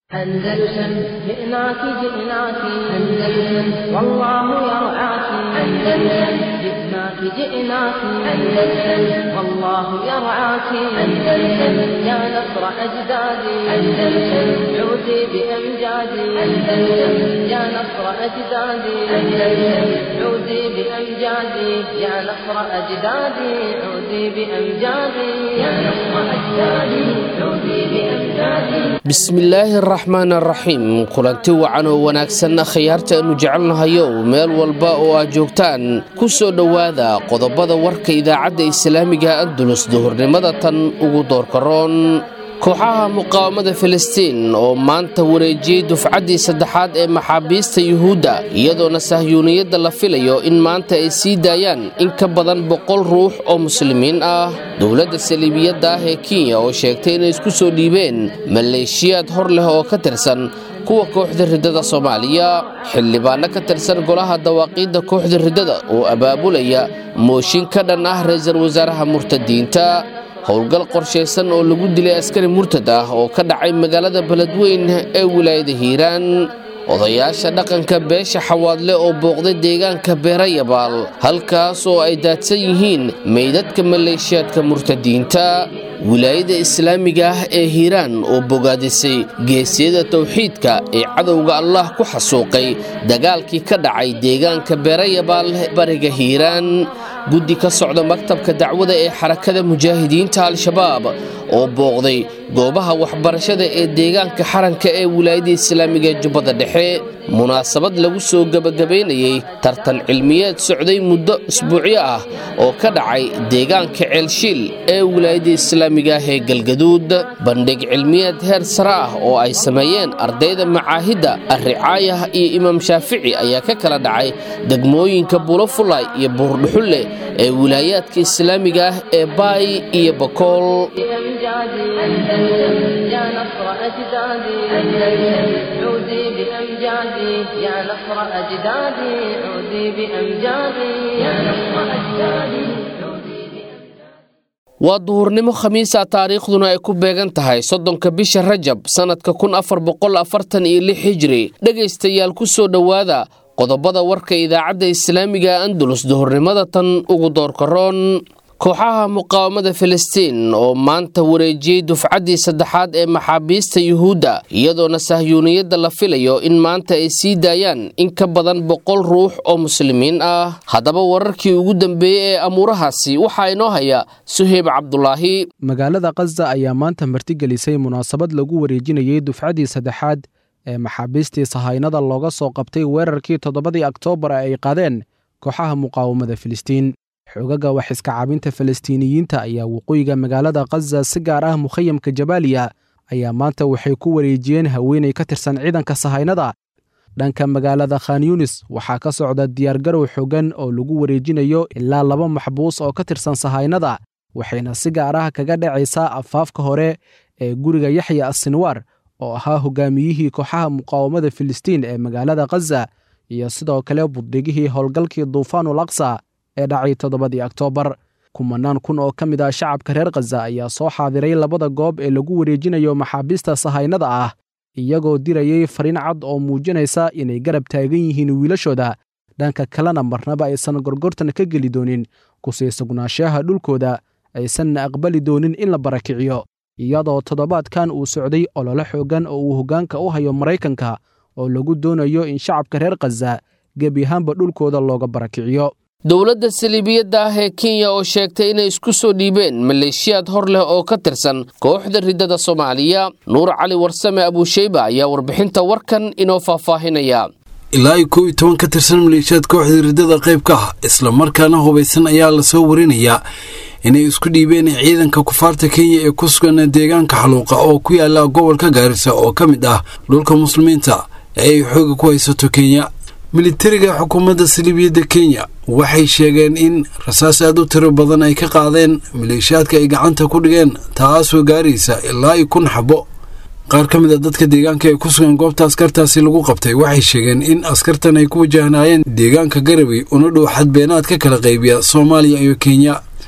أندلسن جئناك جئناك أندلسن والله يرعاك أندلسن جئناك جئناك أندلسن والله يرعاك أندلسن يا نصر أجدادي أندلسن عودي بأمجادي أندلسن يا نصر أجدادي أندلسن عودي بأمجادي يا نصر أجدادي عودي بأمجادي يا نصر أجدادي عودي بأمجادي bismillaahi araxmaan araxiim kulanti wacan oo wanaagsan khiyaarta aanu jecelnahayow meel walba oo aad joogtaan ku soo dhowaada qodobada warka idaacadda islaamiga andulus duhurnimada tan ugu doorkaroon kooxaha muqaawamada filistiin oo maanta wareejiyey dufcaddii saddexaad ee maxaabiista yuhuudda iyadoona sahyuuniyadda la filayo in maanta ay sii daayaan in ka badan boqol ruux oo muslimiin ah dowladda saliibiyadda ah ee kenya oo sheegtay inay isku soo dhiibeen maleeshiyaad hor leh oo ka tirsan kuwa kooxda riddada soomaaliya xildhibaanno ka tirsan golaha dawaaqiidda kooxda riddada oo abaabulaya mooshin ka dhan ah ra-iisul wasaaraha murtadiinta howlgal qorshaysan oo lagu dilay askari murtad ah oo ka dhacay magaalada beledweyn ee wilaayada hiiraan odayaasha dhaqanka beesha xawaadle oo booqday deegaanka beerayabaal halkaas oo ay daadsan yihiin meydadka maleeshiyaadka murtadiinta wilaayada islaamiga ah ee hiiraan oo bogaadisay geesiyada towxiidka ee cadowga allah ku xasuuqay dagaalkii ka dhacay deegaanka beerayabaal bariga hiiraan guddi ka socda maktabka dacwada ee xarakada mujaahidiinta al-shabaab oo booqday goobaha waxbarashada ee deegaanka xaranka ee wilaayada islaamiga ee jubbada dhexe munaasabad lagu soo gebagabaynayey tartan cilmiyeed socday muddo isbuucyo ah oo ka dhacay deegaanka ceelshiil ee wilaayada islaamiga ah ee galgaduud bandhig cilmiyeed heer sare ah oo ay sameeyeen ardayda macaahidda arricaayah iyo imaam shaafici ayaa ka kala dhacay degmooyinka bulofulay iyo buurdhuxulle ee wilaayaadka islaamiga ah ee baay iyo bakool بأمجادي أندلسن يا نصر أجدادي أندلسن عودي بأمجادي يا نصر أجدادي عودي بأمجادي يا نصر أجدادي عودي بأمجادي waa duhurnimo khamiisa taariikhduna ay ku beegan tahay soddonka bisha rajab sannadka kun afar boqol afartan iyo lix hijri dhegaystayaal ku soo dhowaada qodobada warka idaacadda islaamiga andalus duhurnimada tan ugu doorkaroon kooxaha muqaawamada filistiin oo maanta wareejiyey dufcaddii saddexaad ee maxaabiista yuhuudda iyadoona sahyuuniyadda la filayo in maanta ay sii daayaan in ka badan boqol ruux oo muslimiin ah haddaba wararkii ugu dambeeyey ee amuurahaasi waxaa inoo haya suheyb cabdulaahi magaalada khaza ayaa maanta martigelisay munaasabad lagu wareejinayey dufcaddii saddexaad ee maxaabiistii sahaynada looga soo qabtay weerarkii toddobadii oktoobar ee ay qaadeen kooxaha muqaawamada filistiin xoogaga wax iska cabinta falastiiniyiinta ayaa waqooyiga magaalada khaza si gaar ah mukhayamka jabaaliya ayaa maanta waxay ku wareejiyeen haweenay ka tirsan ciidanka sahaynada dhanka magaalada khan yunis waxaa ka socda diyaargarow xooggan oo lagu wareejinayo ilaa laba maxbuus oo ka tirsan sahaynada waxayna si gaar ah kaga dhacaysaa afaafka hore ee guriga yaxya asinwaar oo ahaa hogaamiyihii kooxaha muqaawamada filistiin ee magaalada khaza iyo sidoo kale buddhigihii howlgalkii duufaanul aqsa ee dhacay toddobadii oktoobar kumanaan kun oo ka mid ah shacabka reer khaza ayaa soo xaadiray labada goob ee lagu wareejinayo maxaabiista sahaynada ah iyagoo dirayey fariin cad oo muujinaysa inay garab taagan yihiin wiilashooda dhanka kalena marnaba aysan gorgortan ka geli doonin kusii sugnaanshaha dhulkooda aysanna aqbali doonin in la barakiciyo iyadoo toddobaadkan uu socday ololo xooggan oo uu hoggaanka u hayo maraykanka oo lagu doonayo in shacabka reer khaza gebi ahaanba dhulkooda looga barakiciyo dowladda saliibiyadda ah ee kenya oo sheegtay inay isku soo dhiibeen maleeshiyaad hor leh oo ka tirsan kooxda riddada soomaaliya nuur cali warsame abuusheyba ayaa warbixinta warkan inoo faahfaahinaya ilaa iyo kow iyo toban ka tirsan maleeshiyaad kooxda riddada qayb ka ah islamarkaana hubaysan ayaa lasoo warinayaa inay isku dhiibeen ciidanka kufaarta kenya ee ku sugan deegaanka xaluuqa oo ku yaala gobolka gaarisa oo ka mid ah dhulka muslimiinta ee ay xooga ku haysato kenya militariga xukuumadda saliibiyadda kenya waxay sheegeen in rasaas aad u tiro badan ay ka qaadeen maleeshiyaadka ay gacanta ku dhigeen taasoo gaaraysa ilaa iyo kun xabo qaar ka mid a dadka deegaanka ee ku sugan goobta askartaasi lagu qabtay waxay sheegeen in askartan ay ku wajahnaayeen deegaanka garabay una dhow xadbeenaad ka kala qaybiya soomaaliya iyo kenya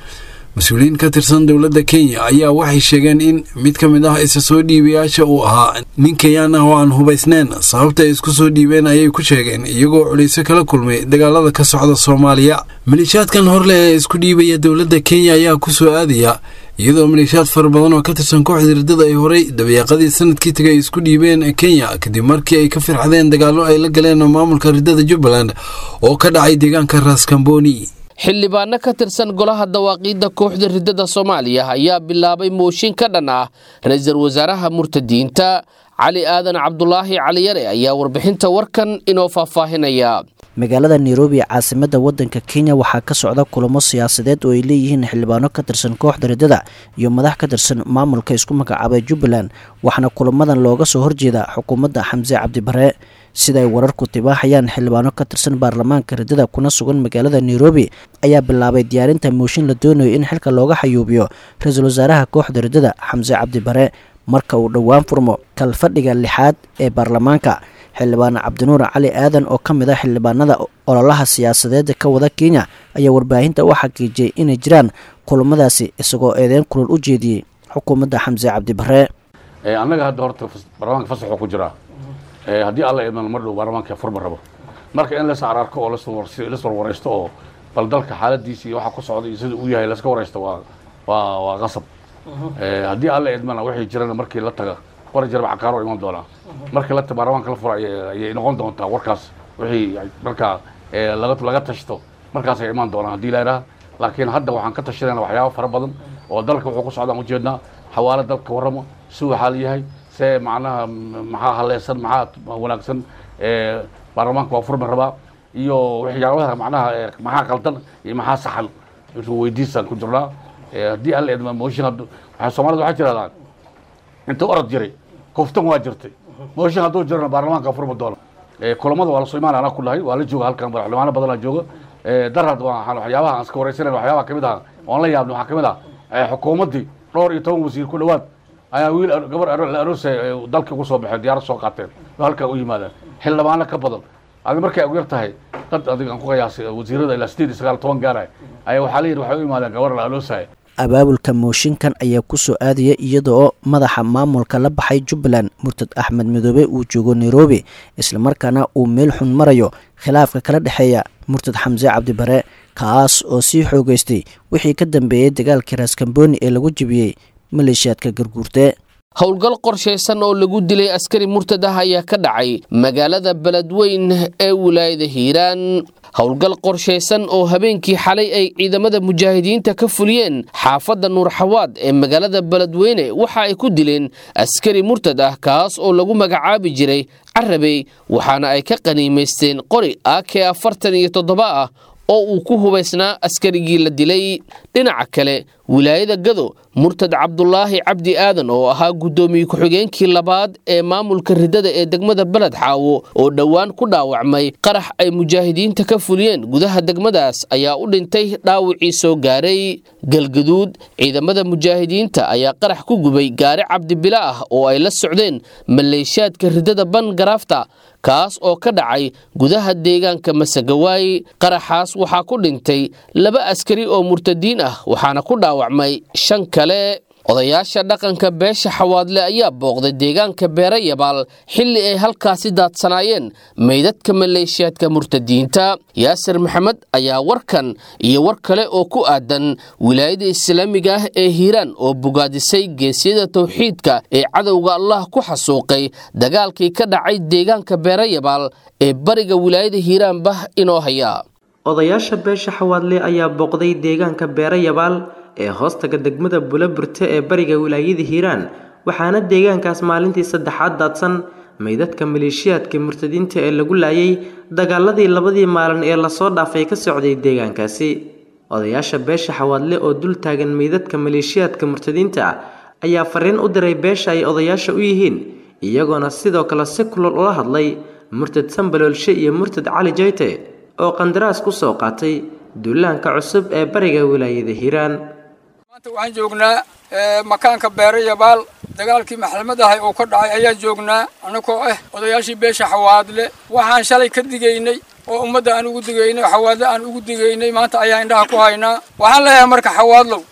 mas-uuliyiin ka tirsan dowladda kenya ayaa waxay sheegeen in mid ka mid ah isa soo dhiibayaasha uu ahaa nin kenyaan ah oo aan hubaysnayn sababta ay isku soo dhiibeen ayay ku sheegeen iyagoo culayso kala kulmay dagaalada ka socda soomaaliya maleeshiyaadkan horleh ee isku dhiibaya dowladda kenya ayaa ku soo aadaya iyadoo maleeshiyaad fara badan oo ka tirsan kooxda riddada ay horay dabayaaqadii sanadkii tagay ay isku dhiibeen kenya kadib markii ay ka firxadeen dagaallo ay la galeen maamulka riddada jubbaland oo ka dhacay deegaanka raskamboni xildhibaano ka tirsan golaha dawaaqiidda kooxda riddada soomaaliya ayaa bilaabay mooshin ka dhan ah ra-iisul wasaaraha murtadiinta cali aadan cabdulaahi caliyare ayaa warbixinta warkan inoo faahfaahinaya magaalada nairobi caasimadda waddanka kenya waxaa ka socda kulamo siyaasadeed oo ay leeyihiin xildhibaano ka tirsan kooxda riddada iyo madax ka tirsan maamulka isku magacaabay jubbaland waxaana kulamadan looga soo horjeeda xukuumadda xamse cabdibare sida ay wararku tibaaxayaan xildhibaano ka tirsan baarlamaanka riddada kuna sugan magaalada nairobi ayaa bilaabay diyaarinta mooshin la doonayo in xilka looga xayuubiyo ra-iisul wasaaraha kooxda riddada xamse cabdibare marka uu dhowaan furmo kalfadhiga lixaad ee baarlamaanka xildhibaan cabdinuur cali aadan oo ka mid ah xildhibaanada ololaha siyaasadeed ka wada kenya ayaa warbaahinta u xaqiijiyey inay jiraan kulamadaasi isagoo eedeyn kulol u jeediyey xukuumadda xamse cabdibare annaga hadda horta baarlamaanka fasaxoo ku jiraa haddii alla idmano mar dhow baarlamaanka furma rabo marka in las ararko oo las warwaraysto oo bal dalka xaaladiisa iyo waxa ku socda iyo sida uu yahay laska waraysto waa waa waa qasab haddii alla idmana wixii jirana markii la taga qora jarba cakaaro iman doonaa markii la baarlamaanka la fura ayay noqon doontaa warkaas wixii markaa laga laga tashto markaas ay imaan doonaan haddii la idhaha laakiin hadda waxaan ka tashanayna waxyaaba fara badan oo dalka wuxuu ku socdaan ujeednaa xawaalo dalka warramo si uu xaal yahay see macnaha maxaa haleysan maxaa wanaagsan baarlamaanka waa furmi rabaa iyo waxyaabaha macnaha maxaa qaldan iyo maxaa saxan weydiisaan ku jirnaa haddii alla idma mooshin waxay soomaalida waxay tirahdaan inta orod jiray kuftan waa jirtay mooshin hadduu jirana baarlamaanka furmi doona kulamada waa lasoo imaana anaa ku dhahay waa la jooga halkan xildhibaano badanaa jooga darad waxyaabaha aan iska waraysanan waxyaabaha kamid ah oon la yaabna waxaa kamid ah xukuumaddii dhowr iyo toban wasiir ku dhowaad ayaa wiil gabar la aroosay dalka ugu soo baxeen diyaarad soo qaateen oo halkaa u yimaadeen xildhibaano ka badan adi markay ugu yar tahay dad adiga aan ku qiyaasay wasiirada ilaa sideed iyo sagaal toban gaaraya ayaa waxaa la yidhi waxay u yimaadeen gabar la aroosaya abaabulka mooshinkan ayaa ku soo aadaya iyada oo madaxa maamulka la baxay jubbaland murtad axmed midoobe uu joogo nairobi islamarkaana uu meel xun marayo khilaafka kala dhexeeya murtad xamse cabdibare kaas oo sii xoogeystay wixii ka dambeeyey dagaalkii raaskamboni ee lagu jebiyey maleeshiyaadka garguurte howlgal qorshaysan oo lagu dilay askari murtad ah ayaa ka dhacay magaalada beledweyn ee wilaayada hiiraan howlgal qorshaysan oo habeenkii xalay ay ciidamada mujaahidiinta ka fuliyeen xaafadda nuurxawaad ee magaalada beledweyne waxa ay ku dileen askari murtad ah kaas oo lagu magacaabi jiray carabey waxaana ay ka qaniimaysteen qori ak afartan iyo toddoba ah oo uu ku hubaysnaa askarigii la dilay dhinaca kale wilaayada gado murtad cabdulaahi cabdi aadan oo ahaa guddoomiye ku-xigeenkii labaad ee maamulka riddada ee degmada beled xaawo oo dhowaan ku dhaawacmay qarax ay mujaahidiinta ka fuliyeen gudaha degmadaas ayaa u dhintay dhaawacii soo gaaray galgaduud ciidamada mujaahidiinta ayaa qarax ku gubay gaari cabdibila ah oo ay la socdeen maleeshiyaadka riddada ban garaafta kaas oo ka dhacay gudaha deegaanka masagawaay qaraxaas waxaa ku dhintay laba askari oo murtadiin ah waxaana ku dhaawacmay shan kale odayaasha dhaqanka beesha xawaadle ayaa booqday deegaanka beere yabaal xilli ay halkaasi daadsanaayeen meydadka maleeshiyaadka murtadiinta yaasir maxamed ayaa warkan iyo war kale oo ku aadan wilaayada islaamiga ah ee hiiraan oo bogaadisay geesyada towxiidka ee cadowga allah ku xasuuqay dagaalkii ka dhacay deegaanka beere yabaal ee bariga wilaayada hiiraanbah inoo haya odayaasha beesha xawaadle ayaa booqday deegaanka beere yabaal ee hoostaga degmada buloburte ee bariga wilaayada hiiraan waxaana deegaankaas maalintii saddexaad daadsan meydadka maleeshiyaadka murtadiinta ee lagu laayay dagaaladii labadii maalin ee lasoo dhaafay ka socday deegaankaasi odayaasha beesha xawaadle oo dul taagan meydadka maleeshiyaadka murtadiinta ayaa fariin u diray beesha ay odayaasha u yihiin iyagoona sidoo kale si kulol ula hadlay murtad sambaloolshe iyo murtad cali jayte oo qandaraas ku soo qaatay duulaanka cusub ee bariga wilaayada hiiraan maanta waxaan joognaa makaanka beere yabaal dagaalkii maxalmad ahay oo ka dhacay ayaan joognaa annagoo ah odayaashii beesha xawaadle waxaan shalay ka digaynay oo ummadda aan ugu digaynay oo xawaadle aan ugu digaynay maanta ayaa indhaha ku haynaa waxaan leeyahay marka xawaadlow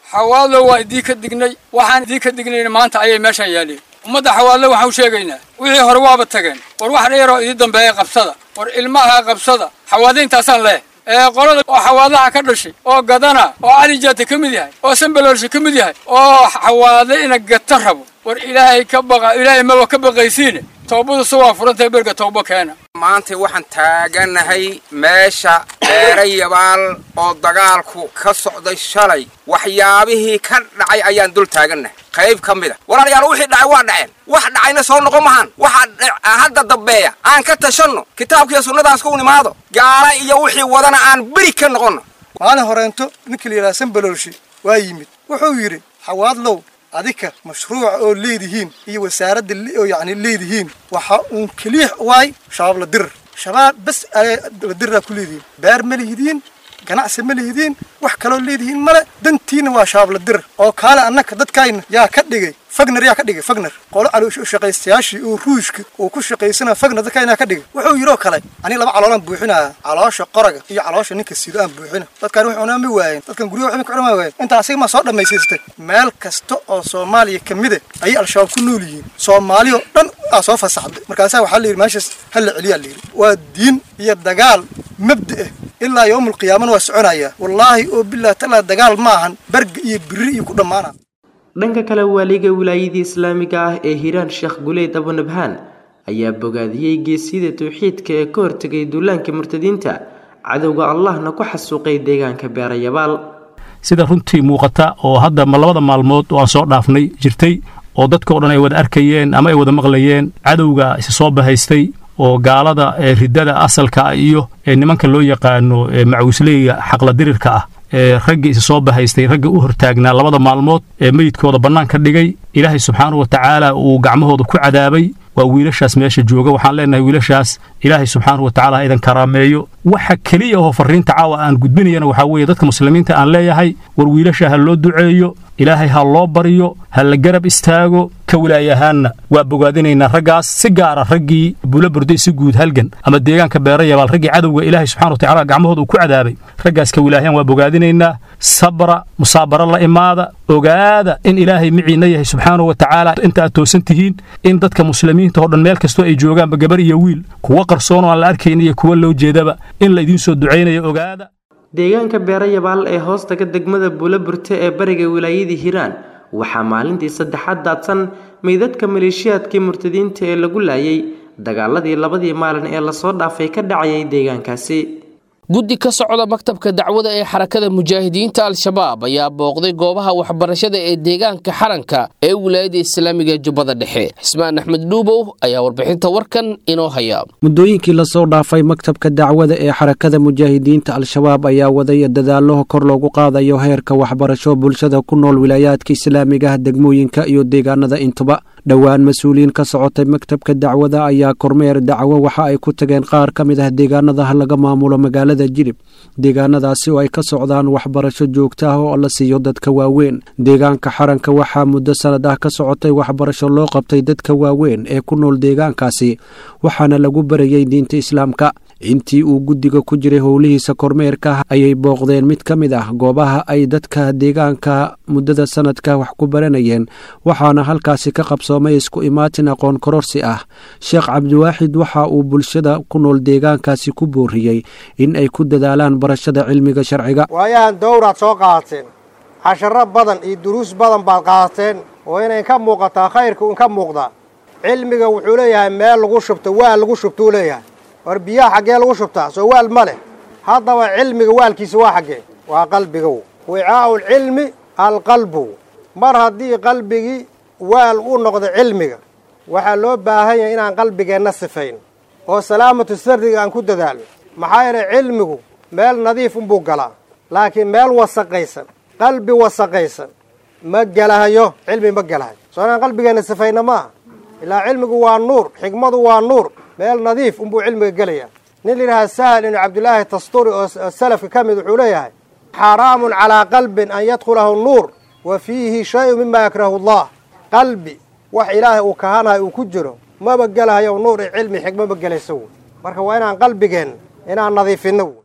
xawaadlo waa idii ka dignay waxaan idii ka dignayna maanta ayay meeshaan yaaleen ummadda xawaadle waxaan u sheegaynaa wixii hore waaba tageen war wax dheeroo idii dambeeya qabsada war ilmaha qabsada xawaadayntaasaan leeh ee qolada oo xawaadaha ka dhashay oo gadana oo cali jaata ka mid yahay oo sambaloolsha ka mid yahay oo xawaade ina gata rabo war ilaahay ka baqa ilaahay maba ka baqaysiine toobadu se waa furantahay berga toobo keena maanta waxaan taaganahay meesha beerayabaal oo dagaalku ka socday shalay waxyaabihii ka dhacay ayaan dul taagannahay qayb ka mid a walaalayaal wixii dhacay waa dhaceen wax dhacayna soo noqon mahaan waxa hadda dambeeya aan ka tashanno kitaabkiiyo sunnadaas ku nimaado gaala iyo wixii wadana aan beri ka noqonno maalin horeento ninkii la yidhaha sambaloolshi waa yimid wuxuu yidhi xawaadlow adika mashruuca oo leedihiin iyo wasaaradda oo yacni leedihiin waxa uun keliya waay shabaab la dirir shabaab bas la diriraa ku leedihiin beer ma lihidiin ganacsi ma lihidiin wax kaloo leedihiin male dantiina waa shabaab la dirir oo kaale annaka dadkayna yaa ka dhigay fagner yaa ka dhigay fagner qolo shaqaystayaashii oo ruushka uu ku shaqaysana fagner dadkayna ka dhigay wuxuu yidhoo kale aniga laba caloolaan buuxinaya caloosha qoraga iyo caloosha ninka sido aan buuxina dadkan wax cunaa ma waayeen dadkan guryaha waxba ka cunaa waayeen inta asiga maa soo dhammaysiistay meel kasta oo soomaaliya ka mida ayay al-shabaab ku nool yihiin soomaali oo dhan aa soo fasaxday markaasaa waxaa la yidhi meeshaas ha la celiyaa la yidhi waa diin iyo dagaal mabda ah ilaa yowmul qiyaamana waa soconayaa wallaahi oo bilah talaa dagaal maahan berga iyo biri iyo ku dhammaana dhanka kale waaliga wilaayadii islaamiga ah ee hiiraan sheekh guleyd abunabhaan ayaa bogaadiyey geesiyada tawxiidka ee ka hortegay duulaanka murtadiinta cadowga allahna ku xasuuqay deegaanka beerayabaal sida runtii muuqata oo hadda ma labada maalmood oo aan soo dhaafnay jirtay oo dadkao dhan ay wada arkayeen ama ay wada maqlayeen cadowga isa soo bahaystay oo gaalada ee riddada asalka iyo ee nimanka loo yaqaano ee macawisleyga xaqladirirka ah ee raggii isa soo bahaystay ragga u hortaagnaa labada maalmood ee meydkooda bannaan ka dhigay ilaahay subxaanahu wa tacaala uu gacmahooda ku cadaabay waa wiilashaas meesha jooga waxaan leenahay wiilashaas ilaahay subxaanahu wa tacaala ha idan karaameeyo waxa keliya oo farriinta caawa aan gudbinayana waxaa weeye dadka muslimiinta aan leeyahay war wiilasha ha loo duceeyo ilaahay ha loo baryo ha la garab istaago ka wilaayahaanna waa bogaadinaynaa raggaas si gaara raggii buula burday si guud halgan ama deegaanka beerayabaal raggii cadowga ilaahay subxana wa tacala gacmahooda uu ku cadaabay raggaas ka wilaayahan waa bogaadinaynaa sabra musaabaro la imaada ogaada in ilaahay miciinna yahay subxaanahu wa tacaala inta aad toosan tihiin in dadka muslimiinta oo dhan meel kastoo ay joogaanba gabar iyo wiil kuwa qarsoon oo aan la arkayna iyo kuwa loo jeedaba in la idiin soo ducaynayo ogaada deegaanka beerayabaal ee hoostaga degmada buulaburte ee bariga wilaayadii hiiraan waxaa maalintii saddexaad daadsan meydadka maleeshiyaadkii murtadiinta ee lagu laayay dagaaladii labadii maalin ee lasoo dhaafay ka dhacayay deegaankaasi guddi ka socda maktabka dacwada ee xarakada mujaahidiinta al-shabaab ayaa booqday goobaha waxbarashada ee deegaanka xaranka ee wilaayada islaamiga ee jubbada dhexe xismaan axmed dhuubow ayaa warbixinta warkan inoo haya muddooyinkii lasoo dhaafay maktabka dacwada ee xarakada mujaahidiinta al-shabaab ayaa wadaya dadaallo kor loogu qaadayo heerka waxbarasho bulshada ku nool wilaayaadka islaamigaha degmooyinka iyo deegaanada intuba dhowaan mas-uuliyiin ka socotay maktabka dacwada ayaa kormeer dacwo waxa ay ku tageen qaar ka mid ah deegaanadaha laga maamulo magaalada jilib deegaanadaasi oo ay ka socdaan waxbarasho joogta ah oo la siiyo dadka waaweyn deegaanka xaranka waxaa muddo sanad ah ka socotay waxbarasho loo qabtay dadka waaweyn ee ku nool deegaankaasi waxaana lagu barayay diinta islaamka intii uu guddiga ku jiray howlihiisa kormeerka ayay booqdeen mid ka mid ah goobaha ay dadka deegaanka muddada sanadka wax ku baranayeen waxaana halkaasi ka qabsoomay isku imaatin aqoon kororsi ah sheekh cabdiwaaxid waxa uu bulshada ku nool deegaankaasi ku booriyey in ay ku dadaalaan barashada cilmiga sharciga waayahan dowraad soo qaadateen casharo badan iyo duruus badan baad qaadateen oo inay ka muuqataa khayrka un ka muuqdaa cilmiga wuxuu leeyahay meel lagu shubto waal lagu shubtuu leeyahay war biyaha xaggee lagu shubtaa soo waal ma leh haddaba cilmiga waalkiisa waa xaggee waa qalbigow wicaa'ulcilmi alqalbu mar haddii qalbigii waal u noqdo cilmiga waxaa loo baahan yahay inaan qalbigeenna sifayn oo salaamatu sarriga aan ku dadaalno maxaa yeelay cilmigu meel nadiif unbuu galaa laakiin meel wasaqaysan qalbi wasaqaysan ma gelahayo cilmi ma gelahayo soo inaan qalbigeenna sifayna maaha ilaa cilmigu waa nuur xikmadu waa nuur meel nadiif unbuu cilmiga gelayaa nin layidhahaa sahal ibnu cabdillaahi tasturi oo salafka ka mid wuxuu leeyahay xaraamun calaa qalbin an yadkhulahu nuur wa fiihi shay-un mima yakrahu allah qalbi wax ilaahay uu kahanayo uu ku jiro maba gelahayo nuur iyo cilmi xikmo ma gelayso marka waa inaan qalbigeen inaan nadiifinno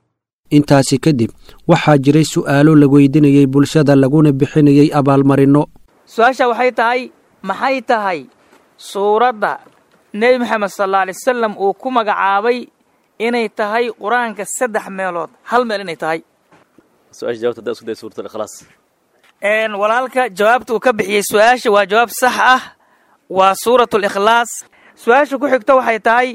intaasi kadib waxaa jiray su'aalo la weydinayey bulshada laguna bixinayey abaalmarinno su-aasha waxay tahay maxay tahay suuradda nebi moxamed sal alay wasalam uu ku magacaabay inay tahay qur-aanka saddex meelood hal meel inay tahay walaalka jawaabta uu ka bixiyey su-aasha waa jawaab sax ah waa suurat likhlaas su-aasha ku xigto waxay tahay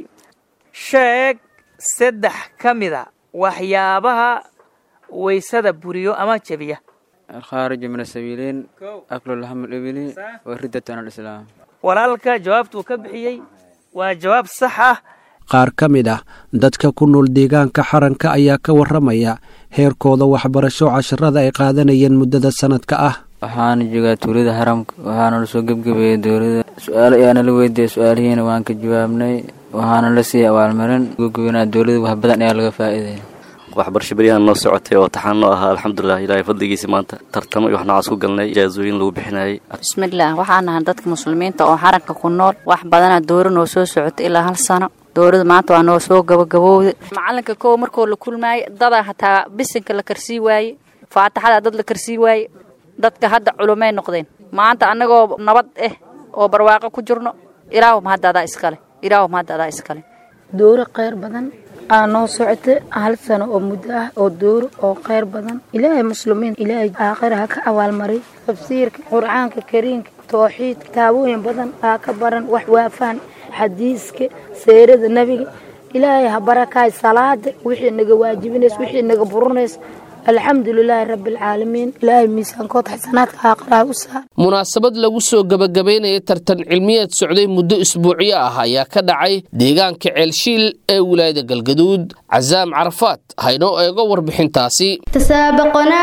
sheeg saddex ka mida waxyaabaha waysada buriyo ama jebiya الخارج من السبيلين أكل اللحم الإبلي والردة عن الإسلام walaalka jawaabta uu ka bixiyey waa jawaab sax ah qaar ka mid ah dadka ku nool deegaanka xaranka ayaa ka warramaya heerkooda waxbarasho casharada ay qaadanayeen muddada sanadka ah waxaana joogaa tuulada xaramka waxaana lasoo gebgebeeyey dowladda su-aalo ayaana la weydiiyey su-aalihiina waan ka jawaabnay waxaana la siiyey abaalmarin gebgebenaa dowladda wax badan ayaa laga faa'iidaya waxbarasho beryahan noo socotay oo taxaan noo ahaa alxamdulilah ilaahay fadligiisa maanta tartamo iyo wax noocaas ku galnay ijaazooyin lagu bixinayay bismillaah waxaan nahay dadka muslimiinta oo xaranka ku nool wax badana dooro noo soo socotay ilaa hal sano dowlada maanta waa noo soo gabagabowda macalinka kow markoo la kulmaaye dadaa hataa bisinka la karsii waaye faataxada dad la karsii waaye dadka hadda culumay noqdeen maanta annagoo nabad ah oo barwaaqo ku jirno ilaahum hadda adaa iskale ilaahum hadda adaa iskale dooro kheyr badan aa noo socota hal sano oo muddo ah oo dooro oo kheyr badan ilaahay muslimiin ilaahay aakhira ha ka abaalmariy tafsiirka qur'aanka kariimka tooxiid kitaabooyin badan aa ka baran wax waafaan xadiiska seerada nebiga ilaahay ha barakaay salaada wixii naga waajibinays wixii naga burinays alxamdu lilaahi rabbi alcaalamiin ilaahay miisaankood xasanaadka aakhiraha u saar munaasabad lagu soo gebagabaynaya tartan cilmiyeed socday muddo isbuucyo ah ayaa ka dhacay deegaanka ceelshiil ee wilaayada galgaduud casaam carafaad haynoo eego warbixintaasi تسابقنا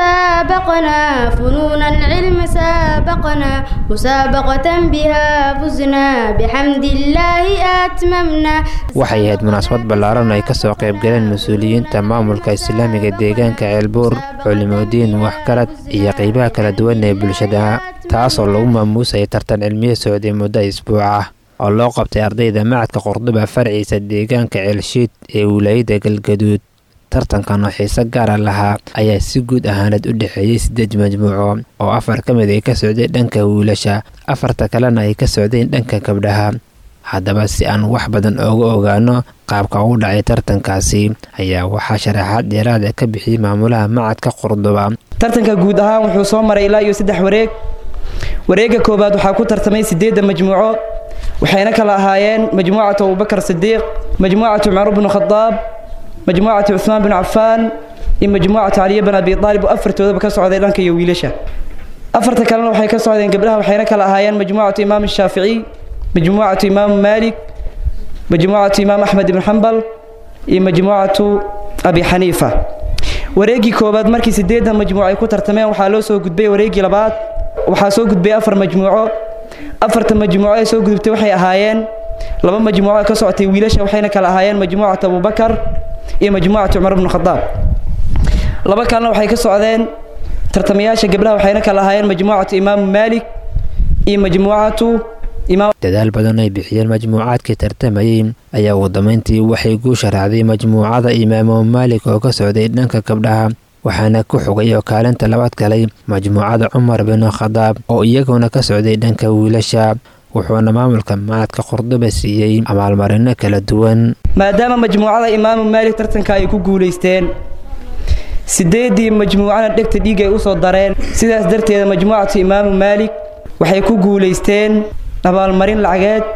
تسابقنا فنون العلم سابقنا مسابقة بها فزنا بحمد الله أتممنا waxay ahayd munaasabad ballaaran ay ka soo qayb galeen mas-uuliyiinta maamulka islaamiga deegaanka ceelbuur culimodiin waxgarad iyo qaybaha kala duwan ee bulshada taasoo lagu maamuusayay tartan cilmiye socday muddo isbuuc ah oo loo qabtay ardayda macadka qordoba farciisa deegaanka ceelshiid ee wilaayada galgaduud tartankan oo xiise gaara lahaa ayaa si guud ahaaneed u dhexeeyey siddeed majmuuco oo afar ka mid ay ka socdeen dhanka wiilasha afarta kalena ay ka socdeen dhanka gabdhaha haddaba si aan wax badan ooga ogaano qaabka ugu dhacay tartankaasi ayaa waxaa sharaxaad dheeraada ka bixiyey maamulaha macadka qordoba tartanka guud ahaan wuxuu soo maray ilaa iyo saddex wareeg wareegga koowaad waxaa ku tartamay siddeedda majmuuco waxayna kala ahaayeen majmuucatu abubakar sidiiq majmuucatu cumar bnu khadaab majmuucatu cuhmaan binu cafaan iyo majmuucatu caliya bin abi aalib oo afartoodaba ka socday dhanka iyo wiilasha afarta kalena waxay ka socdeen gabdhaha waxayna kala ahaayeen majmuucatu imaam shaaficiy majmuucatu imaamu maalik majmuucatu imaam axmed ibn xambal iyo majmuucatu abi xaniifa wareeggii koowaad markii siddeeddan majmuuc ay ku tartameen waxaa loo soo gudbay wareeggii labaad waxaa soo gudbay afar majmuuco afarta majmuuco ee soo gudubtay waxay ahaayeen laba majmuuco ee ka socotay wiilasha waxayna kala ahaayeen majmuucatu abubakar iyo majmuucatu cumar bnu khadaab laba kalena waxay ka socdeen tartamayaasha gabdhaha waxayna kala ahaayeen majmuucatu imaamu maalik iyo majmuucatu dadaal badan ay bixiyeen majmuucaadkii tartamayey ayaa ugu dambeyntii waxay guusha raacday majmuucada imaamu maalik oo ka socday dhanka gabdhaha waxaana ku xogay oo kaalinta labaad galay majmuucada cumar binu khadaab oo iyaguna ka socday dhanka wiilasha wuxuuna maamulka macadka qordoba siiyey abaalmarino kala duwan maadaama majmuucada imaamu maalik tartanka ay ku guulaysteen sideedii majmuucana dhegta dhiig ay usoo dareen sidaas darteeda majmuucatu imaamu maalik waxay ku guulaysteen abaalmarin lacageed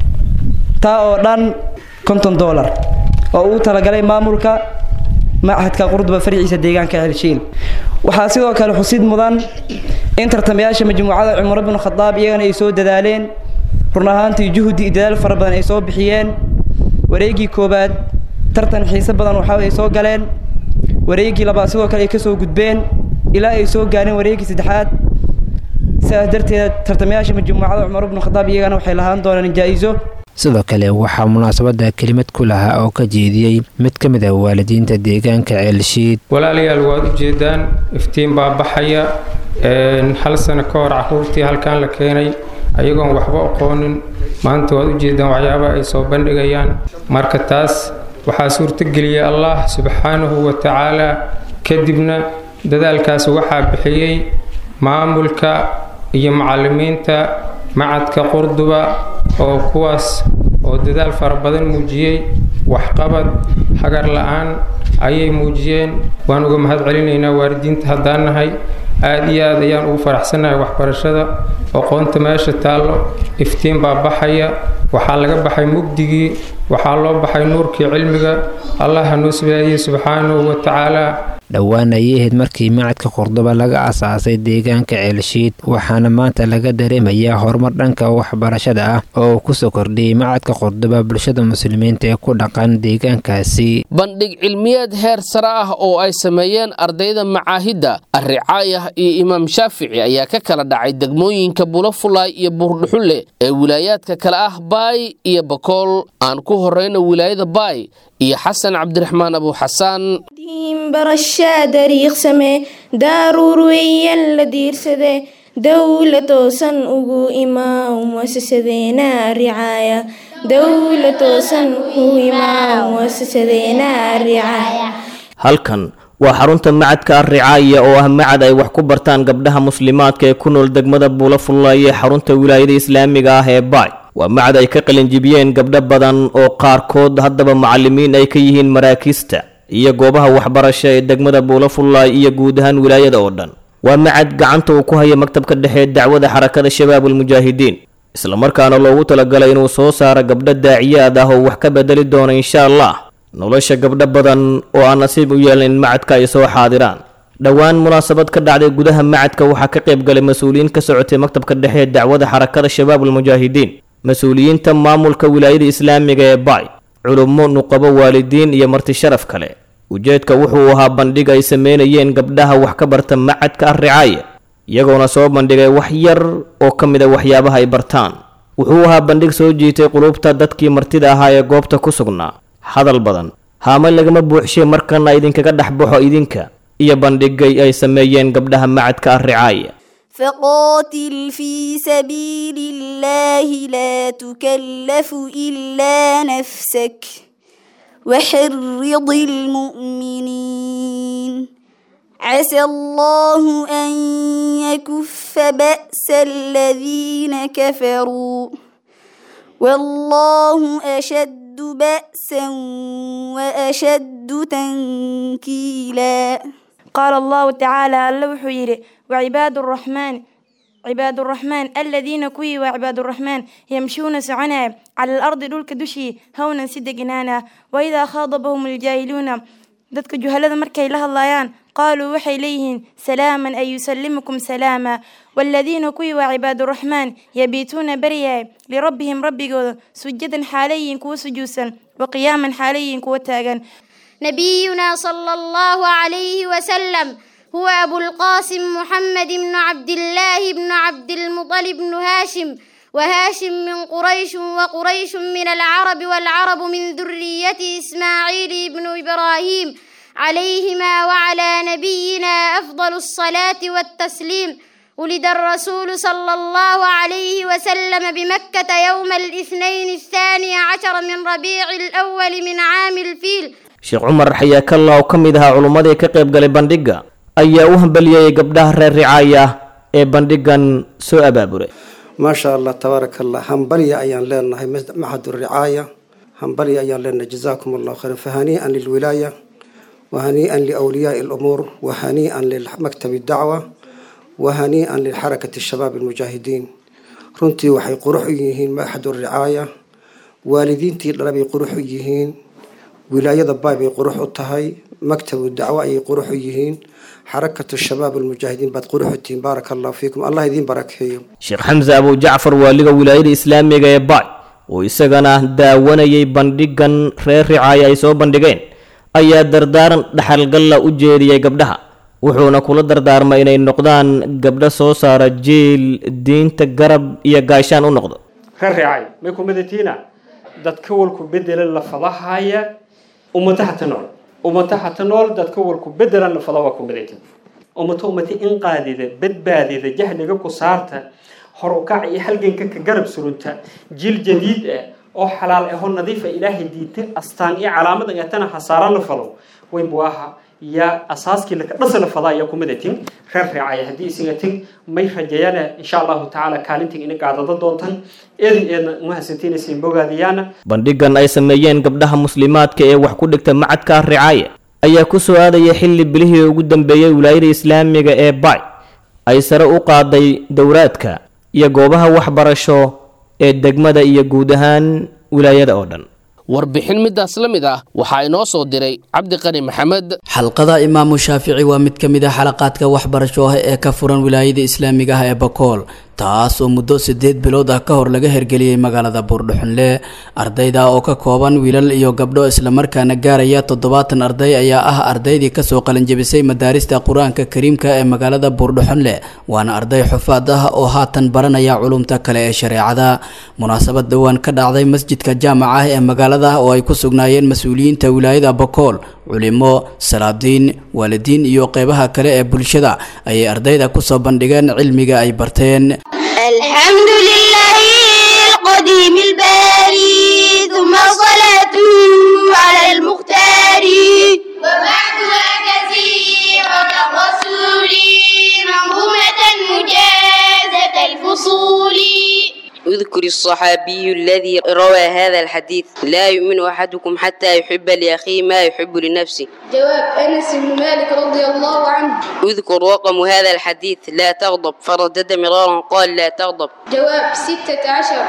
taa oo dhan konton doolar oo uu talagalay maamulka machadka qurduba farciisa deegaanka celshiil waxaa sidoo kale xusid mudan in tartamayaasha majmuucada cumar bnu khadaab iyagana ay soo dadaaleen run ahaantii juhdi iyo dadaal fara badan ay soo bixiyeen wareeggii koowaad tartan xiise badan waxa ay soo galeen wareeggii labaad sidoo kale ay ka soo gudbeen ilaa ay soo gaareen wareeggii saddexaad sidaas darteeda tartamayaasha majmuucada cumar bnu khadaab iyagana waxay lahaan doonaan jaa'iso sidoo kale waxaa munaasabada kelimad ku lahaa oo ka jeediyey mid ka mid ah waalidiinta deegaanka ceelshiid walaalayaal waad u jeedaan iftiin baa baxaya hal sano ka hor caruurtii halkan la keenay ayagoon waxba aqoonin maanta waad u jeedaan waxyaaba ay soo bandhigayaan marka taas waxaa suurtageliyey allah subxaanahu wa tacaala kadibna dadaalkaas waxaa bixiyey maamulka iyo macallimiinta macadka qurduba oo kuwaas oo dadaal fara badan muujiyey waxqabad hagar la-aan ayay muujiyeen waan uga mahad celinaynaa waalidiinta haddaan nahay aada iyo aad ayaan ugu faraxsanahay waxbarashada aqoonta meesha taallo iftiin baa baxaya waxaa laga baxay mugdigii waxaa loo baxay nuurkii cilmiga allah ha noo sibaadiyey subxaanahu wa tacaala dhowaan ayay ahayd markii macadka qurduba laga asaasay deegaanka ceelshiid waxaana maanta laga dareemayaa horumar dhanka waxbarashada ah oo uu kusoo kordhiyey macadka qurduba bulshada muslimiinta ee ku dhaqan deegaankaasi bandhig cilmiyeed heer sare ah oo ay sameeyeen ardayda macaahidda arricaayah iyo imaam shaafici ayaa ka kala dhacay degmooyinka bulafulaay iyo buurdhuxulle ee wilaayaadka kale ah baay iyo bakool aan ku horeyno wilaayada baay iyo xasan cabdiraxmaan abu xasaan barashaa dariiqsame daaruur weeyaan la diirsade dowla toosan ugu imaam muasasadeena ricaaya dowla toosan ugu imaam muasasadeena ricaaya halkan waa xarunta macadka arricaaya oo ah macad ay wax ku bartaan gabdhaha muslimaadka ee ku nool degmada buulafullaay ee xarunta wilaayada islaamiga ah ee baay waa macad ay ka qalinjibiyeen gabdho badan oo qaarkood haddaba macallimiin ay ka yihiin maraakiista iyo goobaha waxbarasho ee degmada buulafullaay iyo guud ahaan wilaayada oo dhan waa macad gacanta uu ku haya maktabka dhexe dacwada xarakada shabaabulmujaahidiin islamarkaana loogu talagalay inuu soo saaro gabdho daaciyaad ah oo wax ka bedeli doona insha allah nolosha gabdho badan oo aan nasiib u yeelin in macadka ay soo xaadiraan dhowaan munaasabad ka dhacday gudaha macadka waxaa ka qayb galay mas-uuliyiin ka socotay maktabka dhexe ee dacwada xarakada shabaabulmujaahidiin mas-uuliyiinta maamulka wilaayada islaamiga ee baay culummo nuqabo waalidiin iyo marti sharaf kale ujeedka wuxuu ahaa bandhig ay sameynayeen gabdhaha wax ka barta macadka arricaaya iyagoona soo bandhigay wax yar oo ka mid a waxyaabaha ay bartaan wuxuu ahaa bandhig soo jiitay qulubta dadkii martida ahaa ee goobta ku sugnaa hadal badan haama lagama buuxshay markana idinkaga dhex baxo idinka iyo bandhigay ay sameeyeen gabdhaha macadka arricaaya فقاتل في سبيل الله لا تكلف إلا نفسك وحرض المؤمنين عسى الله أن يكف بأس الذين كفروا والله أشد بأسا وأشد تنكيلا قال الله تعالى اللوح يري وعباد الرحمن عباد الرحمن الذين كوي وعباد الرحمن يمشون سعنا على الأرض دولك دشي هونا سد جنانا وإذا خاضبهم الجاهلون dadka juhalada markay la hadlayaan qaaluu waxay leeyihiin salaaman ay yusallimukum salaama waaladiina kuwii waa cibaaduraxmaan yabiituuna baryaay lirabbihim rabbigooda sujadan xaalayiin kuwa sujuudsan wa qiyaaman xaalayiin kuwa taagan نبينا صلى الله عليه وسلم هو أبو القاسم محمد بن عبد الله بن عبد المطلب بن هاشم وهاشم من قريش وقريش من العرب والعرب من ذرية إسماعيل بن إبراهيم عليهما وعلى نبينا أفضل الصلاة والتسليم ولد الرسول صلى الله عليه وسلم بمكة يوم الاثنين الثاني عشر من ربيع الأول من عام الفيل sheekh cumar xayaakalla oo ka mid ahaa culummadii ka qayb galay bandhigga ayaa u hambaliyeyay gabdhaha reer ricaaya ee bandhiggan soo abaaburay maasha allah tabaaraka allah hambalya ayaan leenahay maxad ricaaya hambalya ayaan leenahay jazaakum allahu khayran fahanii'an lilwilaaya wahanii'an liawliyaai alumuur wahanii'an limaktabi dacwa wahanii'an lilxarakati shabaab almujaahidiin runtii waxay qurux u yihiin maxad ricaaya waalidiintii dhala bay qurux u yihiin wilaayada baay bay qurux u tahay maktabu dacwo ayay qurux u yihiin xarakatu shabaab almujaahidiin baad qurux u tihiin baaraka allahu fiikum allah idiin barakeeyo sheekh xamse abu jacfar waaliga wilaayada islaamiga ee baay oo isagana daawanayay bandhiggan reer ricaaya ay soo bandhigeen ayaa dardaaran dhaxalgalla u jeediyey gabdhaha wuxuuna kula dardaarmay inay noqdaan gabdho soo saara jiil diinta garab iyo gaashaan u noqdo reer ricaay may ku midatiina dadka walku bedela lafadahaya ummataha ta nool ummataha ta nool dadka walku bedelan lafada waa ku midayta ummato ummata in qaadida badbaadida jahliga ku saarta hor u kac iyo halganka ka garab surunta jiil jadiid ah oo xalaal aho nadiifa ilaahay diintay astaan iyo calaamadan atana hasaaran la fado wayn buu ahaa ya asaaskii laka dhasala fadaa yaa kumadatin reer reecaya haddii isigatin may rajeeyana insha allahu tacaala kaalintin ina gaadada doontan eedin eedna umahadsantiinaysa bogaadiyaana bandhigan ay sameeyeen gabdhaha muslimaadka ee wax ku dhigta macadka ricaaya ayaa ku soo aadaya xilli bilihii ugu dambeeyey wilaayada islaamiga ee bay ay sare u qaaday dowraadka iyo goobaha waxbarasho ee degmada iyo guud ahaan wilaayada oo dhan warbixin midaas la mid ah waxaa inoo soo diray cabdiqani maxamed xalqada imaamu shaafici waa mid ka mid ah xalaqaadka waxbarasho ah ee ka furan wilaayada islaamiga ah ee bakool taas oo muddo siddeed bilood ah ka hor laga hergeliyey magaalada buurdhuxunle ardayda oo ka kooban wiilal iyo gabdho islamarkaana gaaraya toddobaatan arday ayaa ah ardaydii kasoo qalinjebisay madaarista qur-aanka kariimka ee magaalada buurdhuxunle waana arday xufaad ah oo haatan baranaya culumta kale ee shareecada munaasabad dhowaan ka dhacday masjidka jaamaca ah ee magaalada oo ay ku sugnaayeen mas-uuliyiinta wilaayada bakool culimo salaadiin waalidiin iyo qeybaha kale ee bulshada ayay ardayda kusoo bandhigeen cilmiga ay barteen الحمد لله القديم الباري ثم صلاته على المختار وبعدها كثيرة الرسول منظومة مجازة الفصول اذكر الصحابي الذي روى هذا الحديث لا يؤمن أحدكم حتى يحب لأخيه ما يحب لنفسه جواب أنس بن مالك رضي الله عنه اذكر رقم هذا الحديث لا تغضب فردد مرارا قال لا تغضب جواب ستة عشر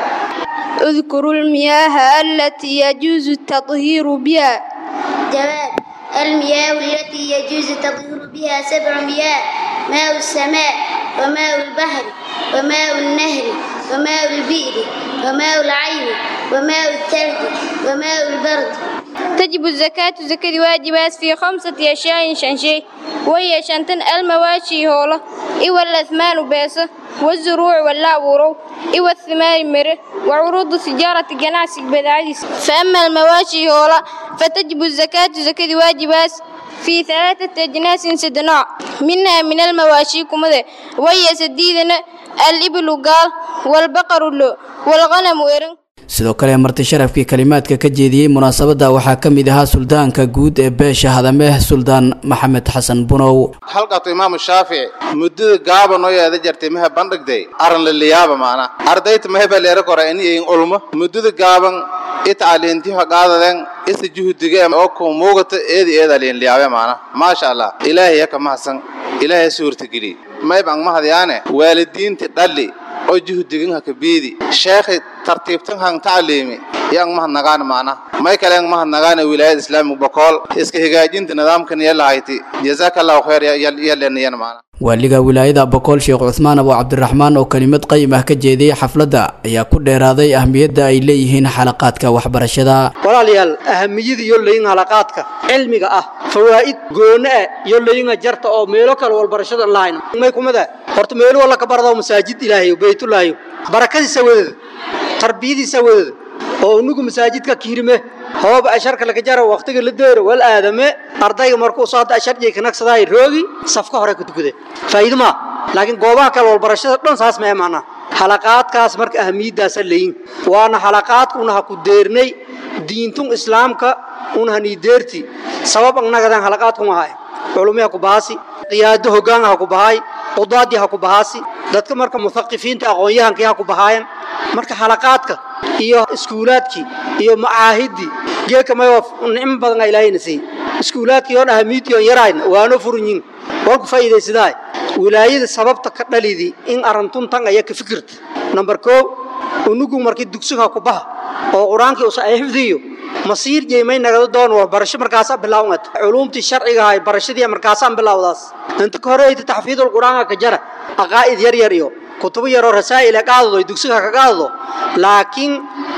اذكروا المياه التي يجوز التطهير بها جواب المياه التي يجوز التطهير بها سبع مياه ماء السماء وماء البحر وماء النهر وماء البئر وماء العين وماء الثلج وماء البرد تجب الزكاة زكاة واجبات في خمسة أشياء شنشي وهي شنتن المواشي هولة إيوى الأثمان بيسة والزروع واللعورو إيوى الثمار مره وعروض تجارة جناس بدعيس فأما المواشي هولة فتجب الزكاة زكاة واجبات في ثلاثة أجناس سدناء منها من المواشي كمذا وهي سديدنا الإبل قال والبقر اللو والغنم إرن sidoo kale marti sharafkii kalimaadka ka jeediyey munaasabadda waxaa ka mid ahaa suldaanka guud ee beesha hadameh suldaan maxamed xasan bunow halkaatu imaamu shaafici muddada gaaba noo yeeda jartay maha bandhigday aran laliyaaba maana ardayta maheba leera kora ini in ulmo muddada gaaban ita aliintiha qaadaden isa juhdige oo ku muugata eedi eeda aliin liyaabe maana maasha allah ilaahay yaka mahadsan ilaahay suurtageli mayban mahadyaane waalidiinti dhalli oo juhdigin haka biidi sheekhi tartiibtan han tacliimi yang mahadnagaan maana may kale yang mahadnagaan wilaayada islaamiga bokool iska hagaajinta nidaamkan yalahayti jazakallahu khayr yaleniyan maana waaliga wilaayada bokool sheekh cuthmaan abu cabdiraxmaan oo kelimad qayim ah ka jeediyey xafladda ayaa ku dheeraaday ahmiyadda ay leeyihiin xalaqaadka waxbarashada walaalayaal ahamiyada iyo layin halaqaadka cilmiga ah fawaa'id goone ah iyo layinga jarta oo meelo kale walbarashada lahayn may kumada horta meelo walla ka barado masaajid ilaahay baytullaahi barakadiisa wadada tarbiyadiisa wadada oo unugu masaajidka kiirime hooba asharka laga jaro waqtiga la deero wal aadame ardayga markuu soo hadda ashar jeey kanaqsaday roogi safka hore ku tukade faa'iido ma laakiin goobaha kale walbarashada dhan saas ma imaana halaqaadkaas marka ahmiyadaas leeyin waana halaqaadkuna ha ku deernay diintun islaamka una hani deerti sabab annagadan halaqaadku ma hay culumiha ku baasi qiyaado hoggaan ha ku bahay qudaadi ha ku bahaasi dadka marka muthaqifiinta aqoon-yahankii ha ku bahaayan marka halaqaadka iyo iskuulaadkii iyo macaahidii geeka mayo nicmo badan aa ilaahayna siiyey iskuulaadkii oon ahamiidkii oon yarayna waano furunyin waan ku faa'iidaysadaa wilaayada sababta ka dhalidii in arantun tan ayaa ka fikirta nambar koo unugu markii dugsiga ku baha oo qur-aankii usa ay xifdiyo masiir jeemay nagada doon waa barasho markaasaa bilaawmad culuumtii sharciga ahay barashadii markaasaan bilaawdaas inta ka hore ayta taxfiidul qur-aanka ka jara aqaa'id yar yar iyo kutubo yaroo rasaa'il ee qaadado ay dugsiga ka qaadado laakiin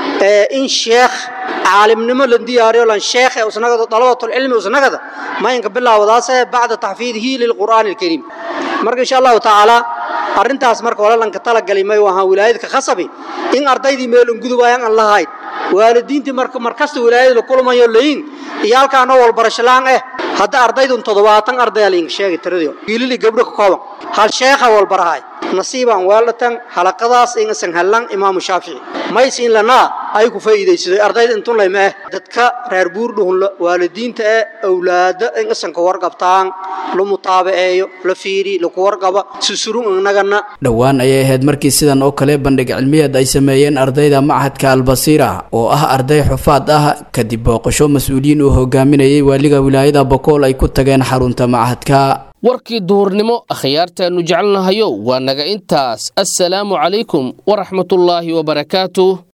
in sheekh caalimnimo la diyaariyo lan sheekh ee usnagada dalabatul cilmi usnagada ma inka bilaawdaas bacda taxfiidihi lilqur'aani alkariim marka insha allahu tacaala arrintaas marka hore lanka talagalay may wahaan wilaayadka khasabi in ardaydii meel ungudubayaan aan lahayn waalidiintii marka markasta wilaayada la kulmayo leeyin iyo halkaanoo walbarasho la'aan ah hadda ardaydun toddobaatan ardaya lainka sheegay tiradii wiilili gabdho ka kooban hal sheekha walbarahay nasiibaan weelatan halaqadaas ingasan hallan imaamu shaafici maysiin lanaa ay ku faa'iidaysaday ardayda intun layma ah dadka reer buurdhuhunla waalidiinta ee awlaada ingasan ka warqabtaan la mutaabaceeyo la fiiri laku warqaba susurun innagana dhowaan ayay ahayd markii sidan oo kale bandhig cilmiyeed ay sameeyeen ardayda machadka albasiira oo ah arday xufaad ah kadib booqasho mas-uuliyiin uu hogaaminayay waaliga wilaayada bokool ay ku tageen xarunta machadka warkii duhurnimo akhyaartaannu jecelnahayo waa naga intaas assalaamu calaykum waraxmatullaahi wabarakaatuh